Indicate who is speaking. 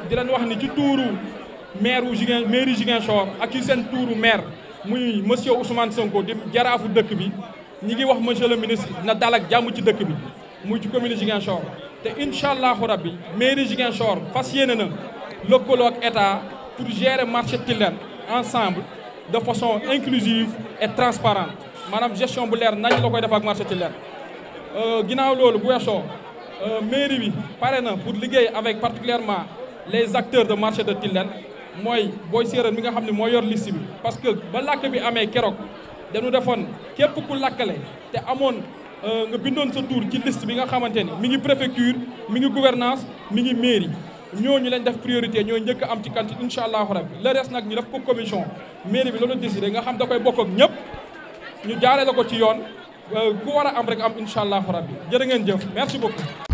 Speaker 1: di leen wax ni ci tuuru maire wu Ziguin mairie Ziguinchor ak ci seen tuuru maire muy monsieur Ousmane Sonko di jaraafu dëkk bi ñi ngi wax monsieur le ministre na dal ak jàmm ci dëkk bi muy ci commune Ziguinchor te incha allahu rabbi mairie Ziguinchor fas yéene na lëkkaloo ak état pour gérer marché Tilène ensemble de façon inclusive et transparente maanaam gestion bu leer nañ la koy def ak marché Tilène ginnaaw loolu bu weesoo mairie bi pare na pour liggéey avec particulièrement les acteurs de marché de Tilène mooy booy séeréer mi nga xam ne moo yor liste bi parce que ba làkk bi amee keroog dañu defoon képp ku lakkale te amoon nga bindoon sa tour ci liste bi nga xamante ni mi ngi préfecture mi ngi gouvernance mi ngi mairie ñooñu lañ def priorité ñoo njëkk am ci kanti incha allahu rabbi le reste nag ñu def ko commission mairie bi loolu décidé nga xam da koy bokk ak ñëpp ñu jaaree la ko ci yoon ku war a am rek am incha allahu rabbi jërë ngeen jëf merci beaucoup